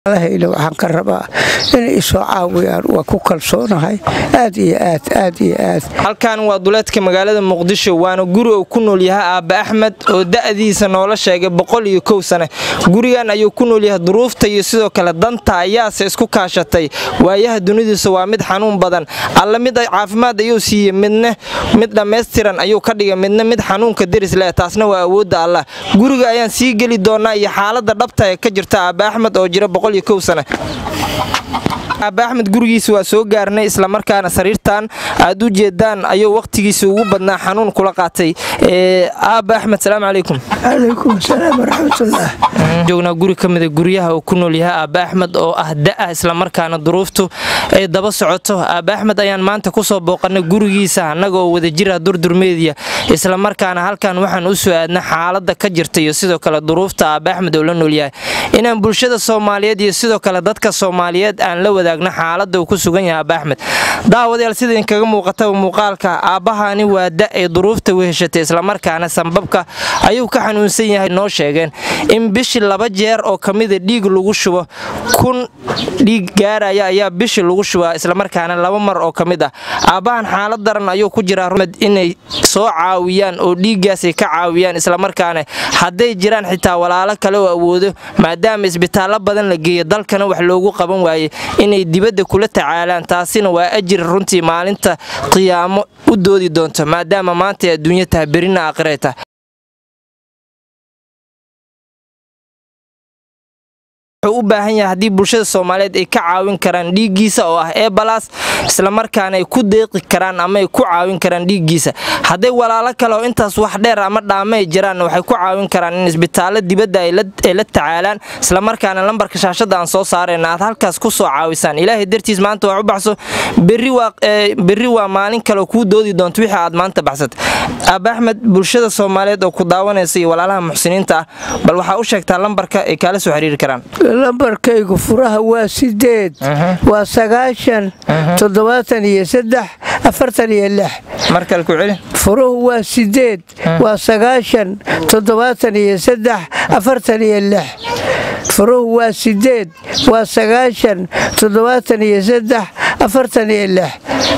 alahayna waxaan ka rabaa inay isoo caawiyaan waa ku kalsoonahay aad iyo aad aad iyo aad halkan waa duleedka magaalada muqdisho waana guri uu ku nool yahay aabba axmed oo da'diisa noola sheegay boqol iyo kow sane gurigan ayuu ku nool yahay duruufta iyo sidoo kale danta ayaase isku kaashatay waayaha dunidiisa waa mid xanuun badan alla mid caafimaad ayuu siiyey midna mid dhammaystiran ayuu ka dhigay midna mid xanuunka deris leh taasna waa awoodda allah guriga ayaan sii geli doonaa iyo xaaladda dhabta ee ka jirta aabba axmed oo jira boqol iyo kow sane aabba axmed gurigiisa waa soo gaarnay islamarkaana sariirtan aad u jeedaan ayuu wakhtigiisa ugu badnaa xanuun kula qaatay aabba axmed salaamu calaykum calaykum asalaam waraxmatullah joognaa guri ka mida guryaha uu ku nool yahay aabba axmed oo ah da'ah islamarkaana duruuftu ay daba socoto aabba axmed ayaan maanta kusoo booqanay gurigiisa annagaoo wada jira durdurmeediya islamarkaana halkan waxaan u soo aadna xaaladda ka jirta iyo sidoo kale duruufta aabba axmed oo la nool yahay inaan bulshada soomaaliyeed iyo sidoo kale dadka soomaaliyeed aan la wadaagno xaaladda uu ku sugan yahay aabba axmed daawadayaal sida idinkaga muuqataba muuqaalka aabbahani waa da ay duruufta weheshatay islamarkaana sanbabka ayuu ka xanuunsan yahay noo sheegeen in bishii laba jeer oo ka mida dhiig lagu shubo kun dhiig gaaraya ayaa bishii lagu shubaa islamarkaana laba mar oo ka mid ah aabbahan xaalad daran ayuu ku jiraa rumad inay soo caawiyaan oo dhiiggaasay ka caawiyaan islamarkaana hadday jiraan xitaa walaalo kale oo awoodo maadaama isbitaallo badan la geeyo dalkana wax loogu qaban waayey inay dibadda kula tacaalaan taasina waa ajir runtii maalinta qiyaamo u doodi doonto maadaama maanta adduunya tahay berina aakhirayta wuxuu u baahan yahay haddii bulshada soomaaliyeed ay ka caawin karaan dhiiggiisa oo ah ebalas islamarkaana ay ku deeqi karaan ama ay ku caawin karaan dhiiggiisa hadday walaalo kale oo intaas wax dheer ama dhaamay jiraan waxay ku caawin karaan in isbitaallo dibadda ay la tacaalaan islamarkaana lambarka shaashadda aan soo saarayna aad halkaas ku soo caawisaan ilaahay dartiis maanta wax u baxso berri waa maalin kaleoo kuu doodi doonto wixii aad maanta baxsat aaba axmed bulshada soomaaliyeed oo ku daawanaysa iyo walaalaha muxsiniinta ah bal waxaa u sheegtaa lambarka ay kaala soo xiriiri karaan lambarkaygu furaha waa sideed waa sagaashan toddobaatan iyo saddex afartan iyo lix markale ku celi furuhu waa sideed waa sagaashan toddobaatan iyo saddex afartan iyo lix furuhu waa sideed waa sagaashan toddobaatan iyo saddex afartan iyo lix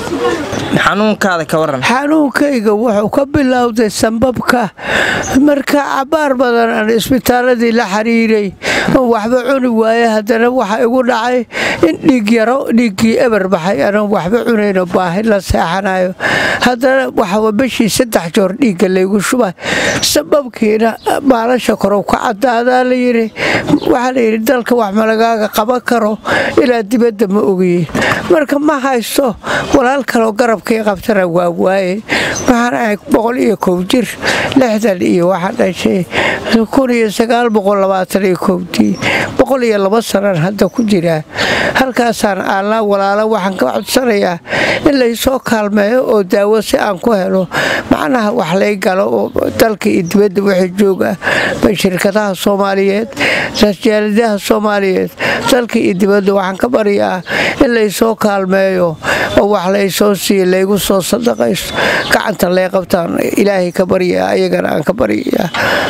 xanuunkaada ka waran xanuunkayga wuxuu ka bilowday sambabka marka cabaar badan aan isbitaaladii la xiriiray oo waxba cuni waaye haddana waxa igu dhacay in dhiig yaro dhiiggii eber baxay aanan waxba cunayno baahi la seexanayo haddana waxaa bishii saddex joor dhiigga laygu shubay sababkiina baalasha korow ka cadaadaa layidhi waxaa layidhi dalka wax malagaaga qaban karo ilaa dibadda ma ogiye marka ma haysto walaal kaloo garabkii qabtana waa waaye waxaan ahay boqol iyo kow jir lixdan iyo waxaa dhashay kun iyo sagaal boqol labaatan iyo kowdii boqol iyo laba sanan hadda ku jiraa halkaasaan aanlaa walaalo waxaan ka codsanayaa in laysoo kaalmeeyo oo daawo si aan ku helo macnaha wax lay galo oo dalka iyo dibadda wixii jooga shirkadaha soomaaliyeed rasjaaladaha soomaaliyeed dalka iyo dibadda waxaan ka baryaa in laysoo kaalmeeyo oo wax laysoo siiyo laygu soo sadaqaysto gacanta lay qabtaan ilaahay ka baryaa ayagana aan ka baryayaa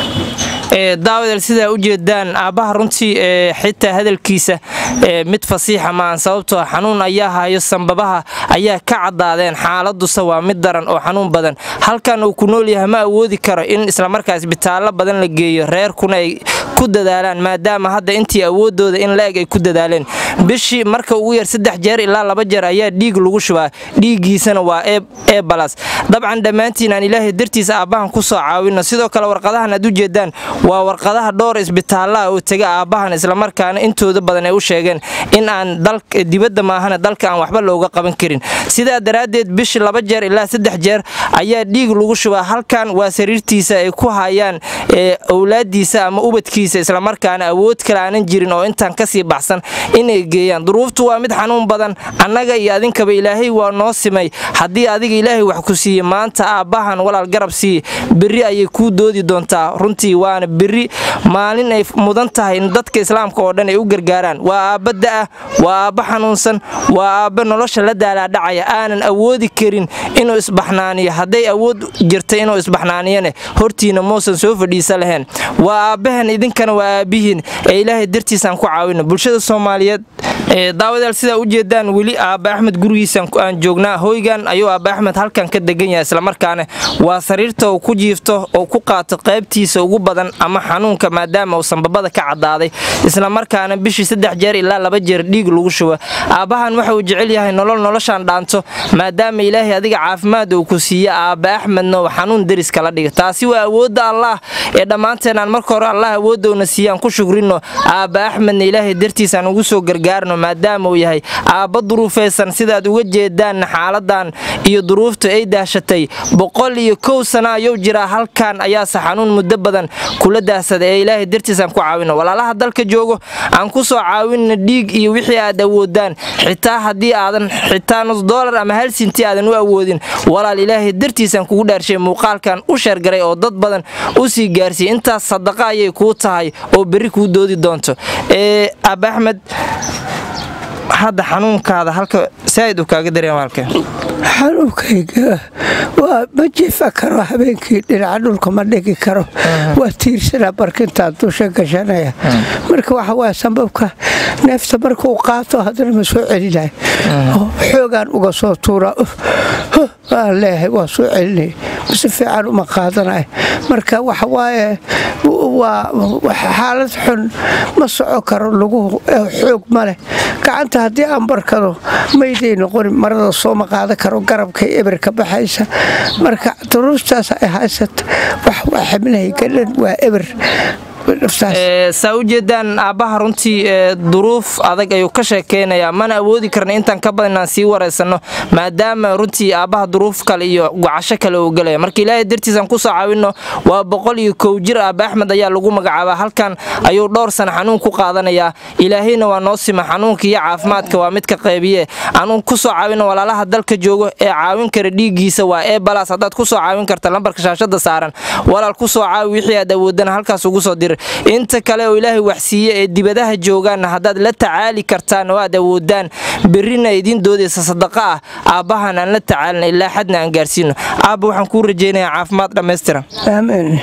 daawadeel sidaa u jeedaan aabbaha runtii xitaa hadalkiisa mid fasiixa maahan sababtoo xanuun ayaa hayo sanbabaha ayaa ka caddaadeen xaaladuse waa mid daran oo xanuun badan halkan uu ku nool yahay ma awoodi karo in islamarkaa isbitaallo badan la geeyo reerkuna ay ku dadaalaan maadaama hadda intii awooddooda in la-eg ay ku dadaaleen bishii marka ugu yar saddex jeer ilaa laba jeer ayaa dhiig lagu shubaa dhiiggiisana waa ebalas dabcan dhammaantiin aan ilaahay dartiisa aabbahan ku soo caawino sidoo kale warqadahan aad u jeedaan waa warqadaha dhowr isbitaallaha oo tega aabbahan islamarkaana intooda badan ay u sheegeen in aan dibadda maahana dalka aan waxba looga qaban karin sidaa daraaddeed bishii laba jeer ilaa saddex jeer ayaa dhiig lagu shubaa halkan waa sariirtiisa ay ku hayaan owlaadiisa ama ubadkiisa islamarkaana awood kale aanan jirin oo intaan kasii baxsan inay geeyaan duruuftu waa mid xanuun badan annaga iyo adinkaba ilaahay waa noo simay haddii adiga ilaahay wax ku siiye maanta aabbahan walaal garab siiye berri ayay kuu doodi doontaa runtii waana berri maalin ay mudan tahay in dadka islaamka oo dhan ay u gargaaraan waa aabba da'ah waa aabba xanuunsan waa aabba nolosha la daalaadhacaya aanan awoodi karin inuu isbaxnaaniyo hadday awood jirta inuu isbaxnaaniyane hortiina muusan soo fadhiisa lahayn waa aabbahan idinka idinkana waa aabihiin ee ilaahay dartiisaan ku caawino bulshada soomaaliyeed daawadayaal sidaa u jeedaan weli aabba axmed gurigiisaan aan joognaa hoygan ayuu aabba axmed halkan ka degan yahay islamarkaana waa sariirta uu ku jiifto oo ku qaato qaybtiisa ugu badan ama xanuunka maadaama uu sanbabada ka caddaaday islamarkaana bishii saddex jeer ilaa laba jeer dhiig lagu shubo aabbahan waxa uu jecel yahay nolol noloshaan dhaanto maadaama ilaahay adiga caafimaad uu ku siiye aabba axmedna uu xanuun deris kala dhiga taasi waa awoodda allaah ee dhammaanteen aan marka hore allah awoodowna siiyaan ku shugrino aabba axmedna ilaahay dartiisaan ugu soo gargaarno maadaama uu yahay aabba duruufaysan sidaad uga jeedaan xaaladan iyo duruuftu ay daashatay boqol iyo kow sana ayuu jiraa halkan ayaase xanuun muddo badan kula daahsada ee ilaahay dartiisaan ku caawino walaalaha dalka joogo aan ku soo caawinna dhiig iyo wixii aad awoodaan xitaa haddii aadan xitaa nus doolar ama hal sinti aadan u awoodin walaal ilaahay dartiisaan kugu dhaarshay muuqaalkan u sheergaray oo dad badan u sii gaarsiiy intaas sadaqa ayay kuu tahay oo berri kuu doodi doonto ee aaba axmed hadda xanuunkaada halka saaid uu kaaga dareema halka xanuunkayga waa ma jiifa karo habeenkii dhinaca dhulka ma dhigi karo waa tiirsanaa barkintaan dusha gashanaya marka waxa waa sambabka neefta markuu qaato haddana ma soo celinayo xoogaan uga soo tuuraa waan leeyahay waa soo celinay si fiican uma qaadanayo marka waxa waaye waa xaalad xun ma soco karo lagu xoog ma leh gacanta haddii aan barkado mayday noqoni marada sooma qaadan karo garabkay eber ka baxaysa marka duruuftaas ay haysata wax waa xibnahay gadhan waa eber saa u jeedaan aabbaha runtii duruuf adag ayuu ka sheekeynayaa mana awoodi karna intaan ka badan inaan sii waraysanno maadaama runtii aabbaha duruuf kale iyo gocasho kale uu gelaya marka ilaahay dartiisaan kusoo caawinno waa boqol iyo kow jir aabba axmed ayaa lagu magacaabaa halkan ayuu dhowr sana xanuun ku qaadanayaa ilaahayna waa noo sima xanuunka iyo caafimaadka waa midka qaybiye anuun kusoo caawinno walaalaha dalka joogo ee caawin kara dhiiggiisa waa ee balas haddaad kusoo caawin karta lambarka shaashada saaran walaal kusoo caawi wixii aad awoodana halkaas ugu soo dir inta kale oo ilaahay waxsiiye ee dibadaha joogaanna haddaad la tacaali kartaan oo aad awoodaan berrina idiin doodaysa sadaqa ah aabbahan aan la tacaalina ilaa xadna aan gaarsiino aabba waxaan kuu rajaynayaa caafimaad dhammaystiran aamiin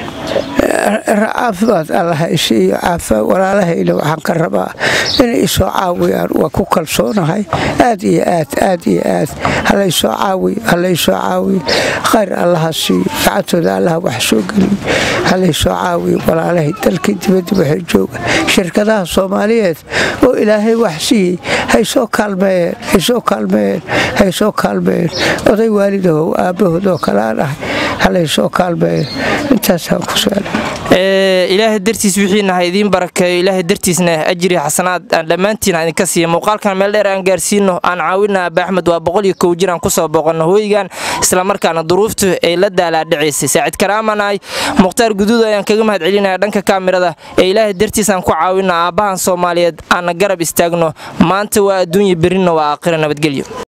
caafimaad allaha isiiyo walaalahayna waxaan ka rabaa inay isoo caawiyaan waa ku kalsoonahay aad iyo aad aad iyo aad halaysoo caawiyo halaysoo caawiyo khayr allaha siiyo gacantooda allaha wax soo geliyo halaysoo caawiyo walaalahay dalkii dibadda waxay jooga shirkadaha soomaaliyeed oo ilaahay wax siiyey haysoo kaalmeeyeen haysoo kaalmeeyeen haysoo kaalmeeyeen oday waalidahow aabbahood oo kale aan ahay halaysoo kaalmeeyo intaasaan ku suala ilaahay dartiis wixiina ha idiin barakeeyo ilaahay dartiisna ajri xasanaad aan dhammaantiin aan idinka siiya muuqaalkan meel dheer aan gaarsiino aan caawina aaba axmed waa boqol iyo kow jir aan kusoo booqanno hooygan islamarkaana duruuftu ay la daalaadhacaysay saacid karaamanahay mukhtaar guduud ayaan kaga mahad celinaya dhanka kaamirada ee ilaahay dartiis aan ku caawino aabbahan soomaaliyeed aanna garab istaagno maanta waa adduunya berrina waa aakhira nabadgelyo